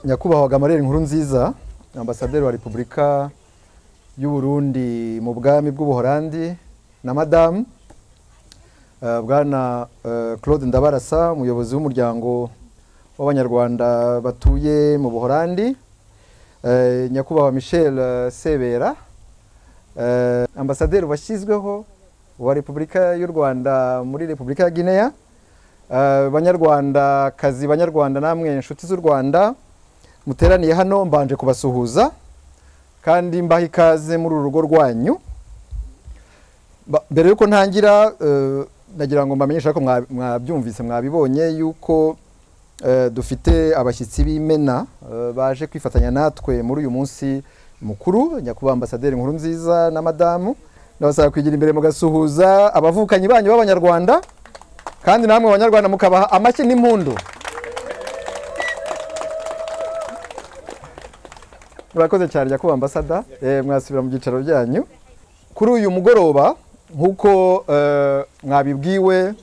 nyakubahwa gamariyeri nkuru nziza ambasaderi wa repubulika y'u Burundi mu bwami bw'ubuholandi na madamu eh, bwana eh, claude ndabarasa umuyobozi w'umuryango w'abanyarwanda batuye mu buholandi eh, nyakubahwa michel eh, sebera eh, ambasaderi washyizweho wa repubulika y'u rwanda muri repubulika ya guinea Eh, banyarwandakazi banyarwanda namwe inshuti z'u rwanda muteraniye hano mbanje kubasuhuza kandi mbaha ikaze muri uru rugo rwanyu Ba- mbere yuko ntangira eh, nagira ngo mbamenyeshe ariko mwa- mwabyumvise mwabibonye yuko eh, dufite abashyitsi b'imena eh, baje kwifatanya natwe muri uyu munsi mukuru nyakubahwa ambasaderi nkuru nziza na madamu ndabasaba kwigira imbere mugasuhuza abavukanyi banyu b'abanyarwanda kandi namwe abanyarwanda mukabaha amashyi n'impundu murakoze cyane nyakubahwa ambasada Eh, mwasubira mu byicaro byanyu kuri uyu mugoroba nk'uko eh, mwabibwiwe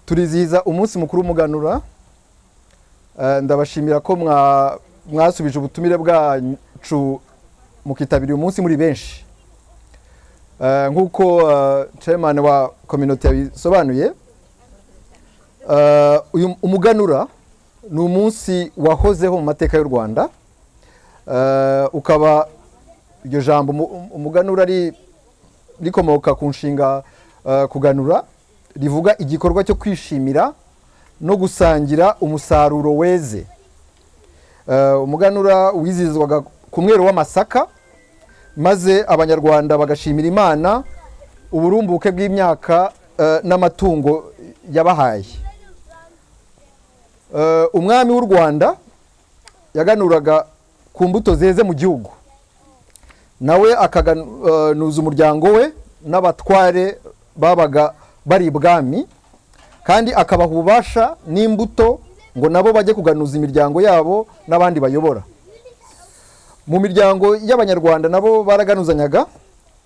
turizihiza umunsi mukuru w'umuganura Eh, ndabashimira ko mwa- mwasubije ubutumire bwacu mukitabira uyu munsi muri benshi Eh, nk'uko eh, chairman wa community yabisobanuye eh, uyu umuganura ni umunsi wahozeho mu mateka y'u rwanda Eh, ukaba iryo jambo umu- umuganura ari rikomoka ku nshinga eh, kuganura rivuga igikorwa cyo kwishimira no gusangira umusaruro weze Eh, umuganura wizihizwaga ku mwero w'amasaka maze abanyarwanda bagashimira imana uburumbuke bw'imyaka eh, n'amatungo yabahaye Eh, umwami w'u rwanda yaganuraga ku mbuto zeze mu gihugu nawe akaganuza umuryango we n'abatware babaga bari ibwami kandi akabaha ububasha n'imbuto ngo nabo bajye kuganuza imiryango yabo n'abandi bayobora mu miryango y'abanyarwanda nabo baraganuzanyaga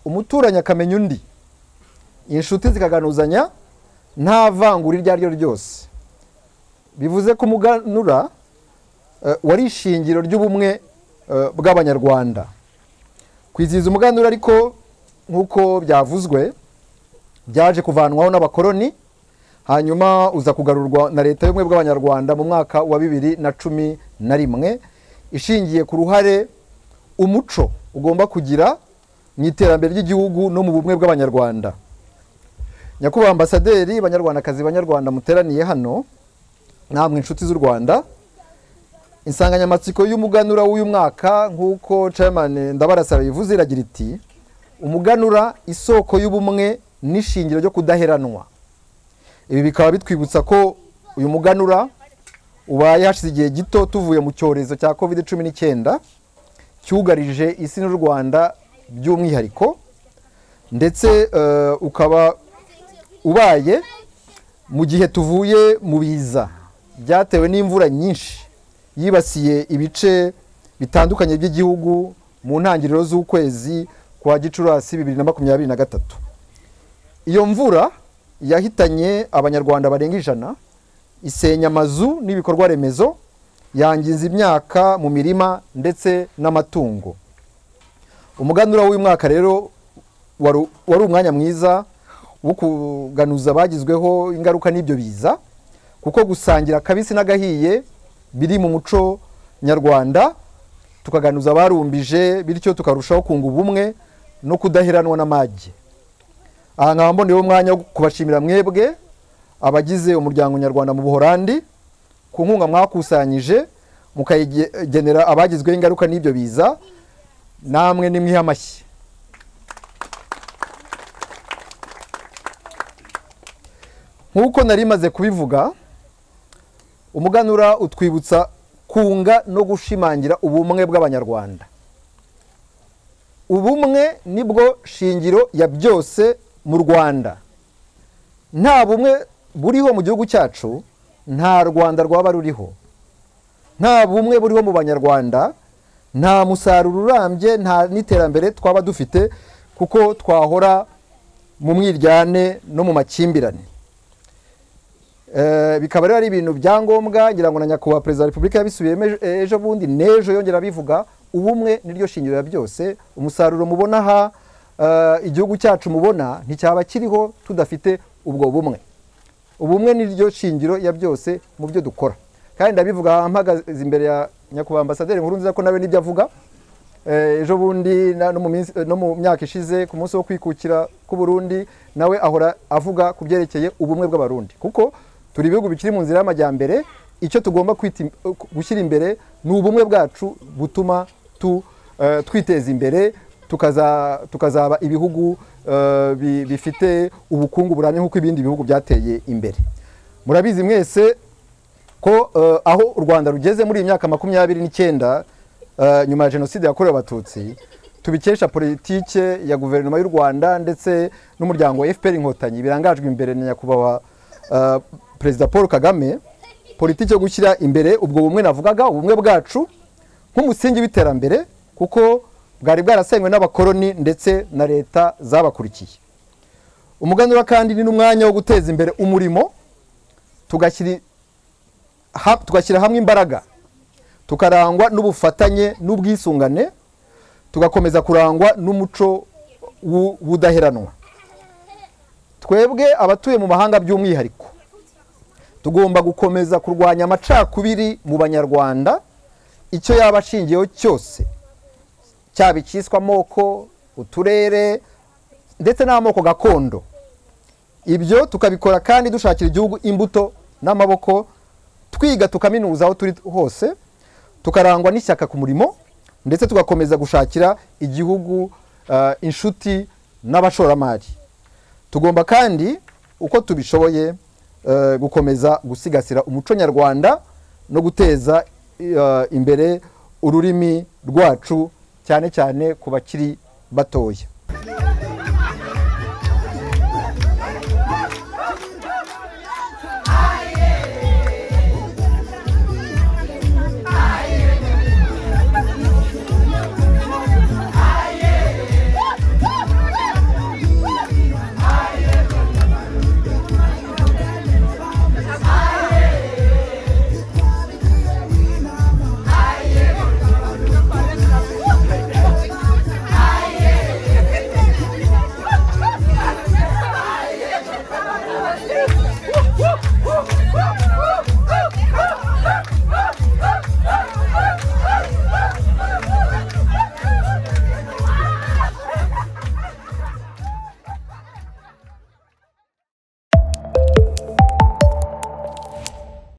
umuturanyi akamenya undi inshuti zikaganuzanya nta vangura iryo ari ryo ryose bivuze ko umuganura eh, wari ishingiro ry'ubumwe eh, bw'abanyarwanda kwizihiza umuganura ariko nk'uko byavuzwe byaje kuvanwaho n'abakoloni hanyuma uza kugarurwa na leta y'ubumwe bw'abanyarwanda mu mwaka wa bibiri na cumi na rimwe ishingiye ku ruhare umuco ugomba kugira mu iterambere ry'igihugu no mu bumwe bw'abanyarwanda nyakubahwa ambasaderi banyarwandakazi banyarwanda muteraniye hano namwe inshuti z'u rwanda insanganyamatsiko y'umuganura w'uyu mwaka nk'uko chairman ndabarasaba bivuze iragira iti umuganura isoko y'ubumwe n'ishingiro ryo kudaheranwa ibi bikaba bitwibutsa ko uyu muganura ubaye hashize igihe gito tuvuye mu cyorezo cya covid cumi n'icyenda cyugarije isi n'u rwanda by'umwihariko ndetse eh, ukaba ubaye mu gihe tuvuye mu biza byatewe n'imvura nyinshi yibasiye ibice bitandukanye by'igihugu mu ntangiriro z'ukwezi kwa gicurasi bibiri na makumyabiri na gatatu iyo mvura yahitanye abanyarwanda barenga ijana isenya amazu n'ibikorwa remezo yangiza imyaka mu mirima ndetse n'amatungo umuganura w'uyu mwaka rero wari wari umwanya mwiza wo kuganuza bagizweho ingaruka n'ibyo biza kuko gusangira akabisi n'agahiye biri mu muco nyarwanda tukaganuza abarumbije bityo tukarushaho kunga ubumwe no kudaheranwa n'amage aha nkaba mboneye umwanya wo kubashimira mwebwe abagize umuryango nyarwanda mu buholandi ku nkunga mwakusanyije mukayigenera abagizweho ingaruka n'ibyo biza namwe nimwihe amashyi nk'uko nari maze kubivuga umuganura utwibutsa kunga no gushimangira ubumwe bw'abanyarwanda ubumwe nibwo shingiro ya byose mu rwanda nta bumwe buriho mu gihugu cyacu nta rwanda rwaba ruriho nta bumwe buriho mu banyarwanda nta musaruro urambye nta n'iterambere twaba dufite kuko twahora mu mwiryane no mu makimbirane Eh, bikaba rero ari ibintu byangombwa ngira ngo na nyakubahwa perezida wa repubulika yabisubiye ejo bundi n'ejo yongera abivuga ubumwe niryo shingiro ya byose umusaruro mubona aha eh, igihugu cyacu mubona nticyaba kiriho tudafite ubwo bumwe ubumwe niryo shingiro ya byose mu byo dukora kandi ndabivuga mpagaze imbere ya nyakubahwa ambasaderi nkuru nziza ko nawe n'ibyo avuga Eh, ejo bundi na- no mu minsi- no mu myaka ishize ku munsi wo kwikukira ku Burundi nawe ahora avuga ku byerekeye ubumwe bw'abarundi kuko turi ibihugu bikiri mu nzira y'amajyambere icyo tugomba kwita im- eh, gushyira imbere ni ubumwe bwacu butuma tu, eh, twiteza imbere tukaza- tukazaba ibihugu eh, bi- bifite ubukungu burambye nk'uko ibindi bihugu byateye imbere murabizi mwese ko eh, aho u rwanda rugeze muri iyi myaka makumyabiri n'icyenda eh, nyuma ya jenoside yakorewe abatutsi tubikesha politike ya guverinoma y'u rwanda ndetse n'umuryango wa fpr inkotanyi birangajwe imbere na nyakubahwa eh, perezida paul kagame politiki yo gushyira imbere ubwo bumwe navugaga ubumwe bwacu nk'umusingi w'iterambere kuko bwari bwarasenywe n'abakoloni ndetse na leta zabakurikiye umuganura kandi ni n'umwanya wo guteza imbere umurimo tugashyira ha- tugashyira hamwe imbaraga tukarangwa n'ubufatanye n'ubwisungane tugakomeza kurangwa n'umuco w'u- w'ubudaheranwa twebwe abatuye mu mahanga by'umwihariko tugomba gukomeza kurwanya amacakubiri mu banyarwanda icyo yaba ashingiyeho cyose cyaba icyiswe amoko uturere ndetse n'amoko gakondo ibyo tukabikora kandi dushakira igihugu imbuto n'amaboko twiga tukaminuza aho turi hose tukarangwa n'ishyaka ku murimo ndetse tugakomeza gushakira igihugu eh, inshuti n'abashoramari tugomba kandi uko tubishoboye eh, gukomeza gusigasira umuco nyarwanda no guteza eh, imbere ururimi rwacu cyane cyane ku bakiri batoya